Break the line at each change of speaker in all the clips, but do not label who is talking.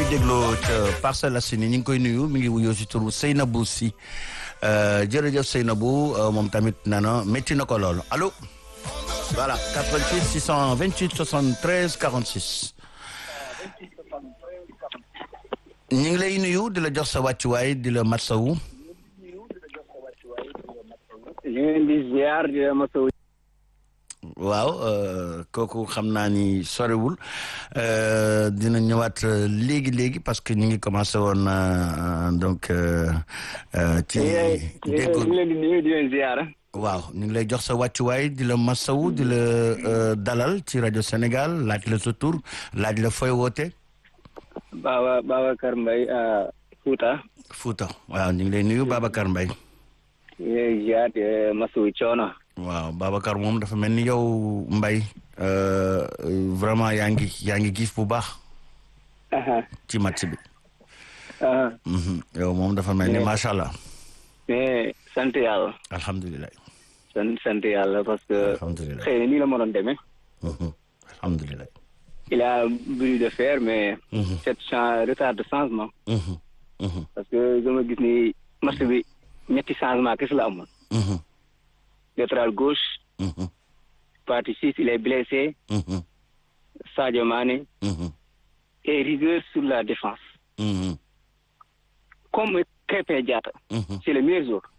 dégloo ca Parcelles Assainies ñu ngi koy nuyu mi ngi wuyoo si turu Seynabou si jërëjëf Seynabou moom tamit nee na métti na ko loolu allo voilà 88 628 73 46 ñu ngi lay nuyu di la jox sa wàccuwaay di la matsawu.
ñu ngi leen di ziar di la matsawu.
waaw kooku xam naa ni sorewul dina ñëwaat léegi léegi parce que ñu ngi commencé woon donc ci déggu
ñu leen di nuyu di leen ziar.
waaw ñu ngi lay jox sa wàccuwaay di la masawu di la dalal ci rajo Sénégal laaj la sa tur laaj la fooy woote.
Baba Babacar Mbaye Fouta.
Fouta waaw ñu ngi lay nuyu Babacar Mbaye.
ñu ngi lay ziar di masawu coono.
waaw Babacar moom dafa mel ni yow Mbaye vraiment yaa ngi yaa ngi giif bu baax. ci match bi. yow moom dafa mel ni macha allah.
mais sant yàlla.
alhamdulilah.
sant sant yàlla parce que.
alhamdulilah
xëy na nii la mënoon demee.
alhamdulilah.
il a voulu de faire mais. cette chan retard de changement. parce que dama gis ni match bi ñetti changement kese la amoon. latéral gauche. partie six il est blessé. Sadio Mané. et rigueur sur la défense. comme Krépin Diatta. c'est le meilleur joueur.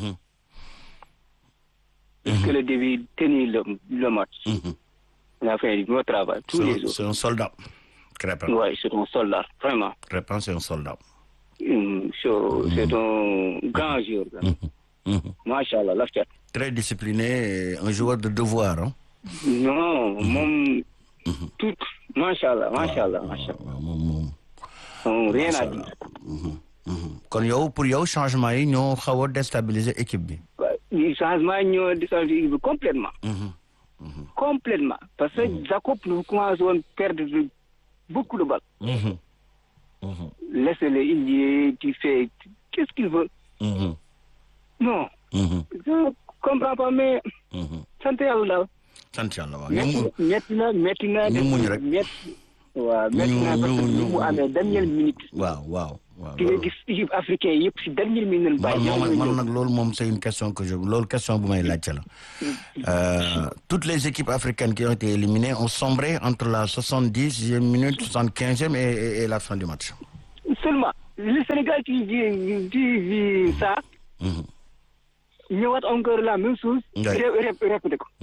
Est-ce que le début tenir le le match. il a fait du bon travail tous les jours.
c'est un soldat. Crépin.
oui c'est un soldat vraiment.
Crépin c'est un soldat.
c'est un grand joueur. macha allah laf cat.
très discipliné un joueur de devoir ah.
non moom. tout macha allah macha allah macha allah.
moom moom.
rien à dire.
kon yow pour yow changement yi ñoo xaw a déstabiliser équipe bi.
changement yi ñoo déstabiliser équipe bi complètement. complètement parce que Jacob nous commencé woon perdre beaucoup de balles. laissez-le il y est tu fais qu'est-ce qu'il veut. non. je comprends pas mais. sant yàlla daal.
sant yàlla waaw.
métti na métti na.
ñu muñ rek
métti. waaw métti na parce que ni mu amee dernière minute.
waaw waaw. waaw
ki nga gis équipe africain yëpp si dernière minute.
man moom man nag loolu moom c'est une question que je loolu question bu may laajte la. toutes les équipes africaines qui ont été éliminées ont sombré entre la soixante-dixième minute soixante-quinzième et et la fin du match.
seulement le Sénégal qui vit qui vit ça. ñëwaat encore la même chose. répété ko.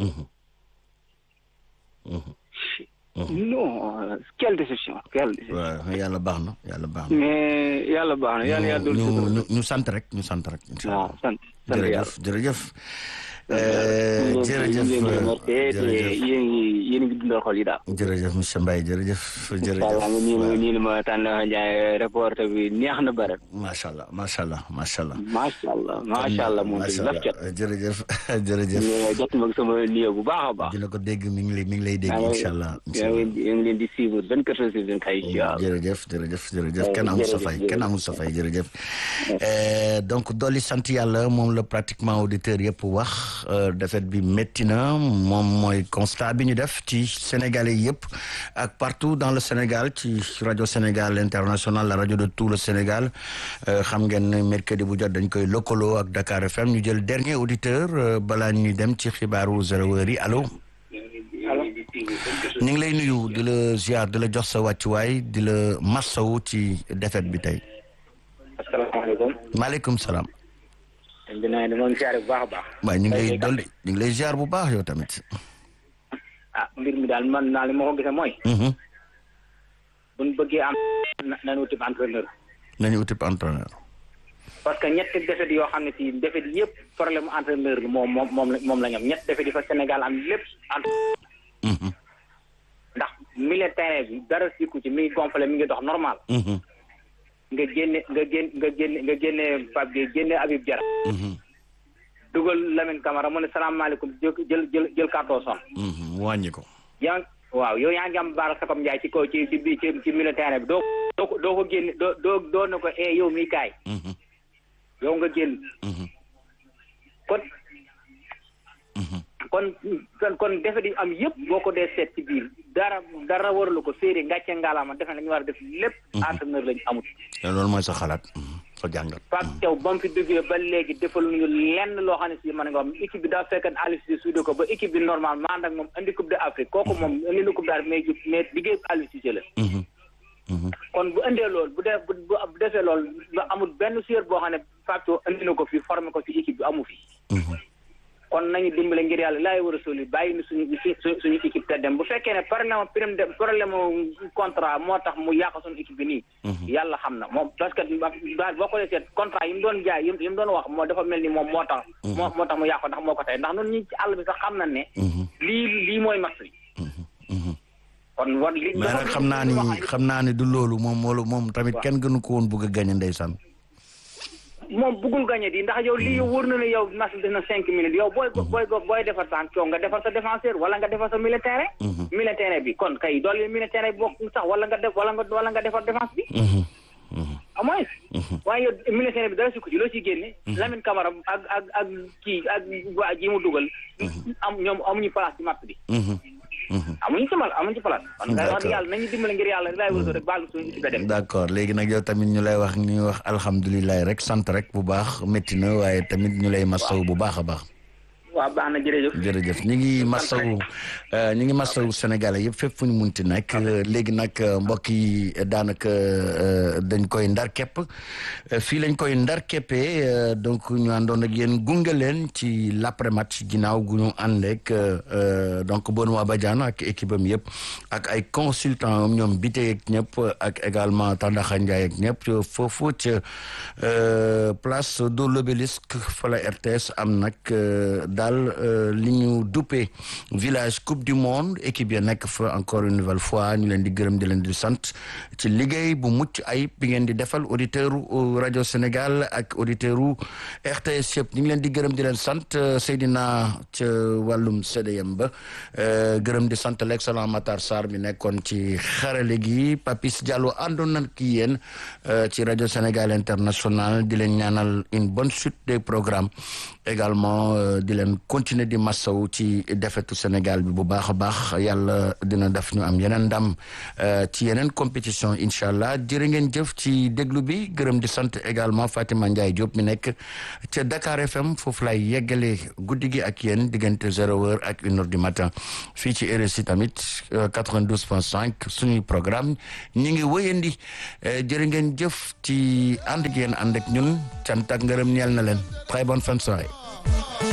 non quelle déception quelle déception.
waaw yàlla baax na yàlla baax na.
mais yàlla baax na yàlla yàlla
ñu ñu ñu sant rek ñu sant rek. incha allah
waaw sant sant yàlla
jërëjëf jërëjëf. jërëjëf
jërëjëf yéen ngi yéen ngi dundal xol yi daal.
jërëjëf monsieur Mbaye jërëjëf. jërëjëf
incha allah nii ma nii ma tànn Ndiaye reporter bi neex na bare.
macha allah macha allah macha allah.
macha allah macha allah moom
macha
laf cat.
allah jërëjëf jërëjëf.
jot ma sama lii bu baax a baax.
dina ko dégg mi ngi lay mi ngi lay dégg incha allah. incha allah
yaa ngi leen di suivre vingt quatre heures sur vingt quatre incha allah.
jërëjëf jërëjëf jërëjëf kenn amul sa fay kenn amul sa fay jërëjëf. donc dolli sant yàlla moom la pratiquement auditeur yëpp wax défaite bi métti na moom mooy constat bi ñu def ci sénégalais yëpp ak partout dans le Sénégal ci rajo Sénégal international la rajo de tout le Sénégal xam ngeen ne mercredi bu jot dañ koy lëkkaloo ak Dakar FM ñu jël dernier auditeur balaa ñuy dem ci xibaaru zéro heure yi allo. ñu ngi lay nuyu di la ziar di la jox sa wàccuwaay di la massawu ci défaite bi tey.
asalaamaaleykum.
maaleykum salaam.
dinaa ne moom ziar bu baax a baax.
waaye ñu ngi lay dolli ñu ngi lay ziar bu baax yow tamit.
ah mbir mi daal man naa li ma ko gisee mooy. bu ñu bëggee am nañu wuti entraîneur.
nañu uti entraîneur.
parce que ñetti défaite yoo xam ne si défaite yëpp problème entraîneur bi moom moom moom la moom la ñu am ñetti défaite yi fa Sénégal am lépp entre. ndax milieu terrain bi dara sikku ci mi ngi gonflé mi ngi dox normal. nga génne nga génne nga génne nga génne Pape Gueye génne Habib Diarra. dugal Lamine Camara mu ne salaamaaleykum jël jël jël jël carton son.
wàññi ko.
yaa waaw yow yaa ngi am baara Sakam Ndiaye ci kaw ci ci bi ci ci milieu terrain bi doo doo ko doo ko génne doo doo doo na ko eh yow mii kaay. yow nga génn. kon kon kon kon defe di am yëpp boo ko dee seet ci biir dara dara waralu ko séeréer ngàcce ngaalaama defe nañu war a def lépp entraîneur lañu amut
loolu mooy sa xalaat sa jàngat
Pape Thiaw ba mu fi duggee ba léegi defaluñu lenn loo xam ne si mën nga wax équipe bi daa fekk Aliou Cissé suude ko ba équipe bi normal ma ànd ak moom indi coupe d'Afrique kooku moom indi na coupe d'Afrique mais jub mais liggéey Aliou Cissé la kon bu indee loolu bu dee bu bu defee loolu ba amul benn joueur boo xam ne Pape Thiaw indi na ko fi formé ko ci équipe bi amu fi kon nañu dimbale ngir yàlla laay war a soli bàyyi ni suñu suñu équipe te dem bu fekkee ne problème prime de problème contrat moo tax mu yàq suñu équipe bi nii yàlla xam na moom parce que boo ko seet contrat yi mu doon jaay yi mu doon wax moo dafa mel ni moom moo tax moo moo tax mu yàq ndax moo ko tey ndax noonu ñi ci àll bi sax xam na ne lii lii mooy max bi kon war li
mais nag xam naa ni xam naa ni du loolu moom moolu moom tamit kenn gënu ko woon bëgg a gañe ndeysaan
moom bëggul gagné di ndax yow lii yow wóor na ne yow match def na cinq minutes yow booy booy booy defar sa coow nga defar sa défenseur wala nga defar sa milieu terrain milieu terrain bi kon kay doole milieu terrain bi bokk sax wala nga def wala nga wala nga defar défense bi au moins waaye yow milieu terrain bi dara sukk ci loo ciy génne Lamine Camara ak ak ak kii ak waa ji mu dugal am ñoom amuñu place ci match bi amuñu ci mal amuñu ci place kon nga wax yàlla nañu dimbale ngir yàlla laay wërso rek baal suñu équipe dem
d'accord léegi nag yow tamit ñu lay wax ñu wax alhamdulilah rek sant rek bu baax métti na waaye tamit ñu lay masaw bu baax a baax
waaw baax na jërëjëf
jërëjëf ñu ngi masawu ñu ngi masawu Sénégalais yëpp fépp fu ñu munti nekk léegi nag mbokk yi daanaka dañ koy ndar képp fii lañ koy ndar képpee donc ñu àndoon ak yéen gunge leen ci l'après match ginnaaw gu ñu ànd ak donc Benoît Badiane ak équipe am yëpp ak ay consultants am ñoom Bité ak ñëpp ak également Tandaxa Ndiaye ak ñëpp foofu ca place de l'obélisque fa la RTS am nag daal li ñu duppee village coupe du monde équipe ya nekk fa encore une nouvelle fois ñu leen di gërëm di leen di sant ci liggéey bu mucc ayib bi ngeen di defal auditeur u rajo Sénégal ak auditeur u RTS yëpp ñu ngi leen di gërëm di leen sant Seydina ca wàllum CDM ba gërëm di sant l'excellent Matar Sarr mi nekkoon ci xarale gi Papis Diallo àndoon na ki yéen ci rajo Sénégal international di leen ñaanal une bonne suite des programmes également di leen continuer di massaw ci defetu Sénégal bi bu baax a baax yàlla dina def ñu am yeneen ndam ci yeneen compétition incha allah jërë ngeen jëf ci déglu bi gërëm di sant également Fatima Ndiaye Diop mi nekk ca Dakar FM foofu lay yeggale guddi gi ak yéen diggante zéro heure ak une heure du matin fii ci RSI tamit 92 point 5 suñuy programme ñi ngi wëyandi jërë ngeen jëf ci ànd gi yéen ànd ak ñun cant ak ngërëm ñeel na leen très bonne fin de soirée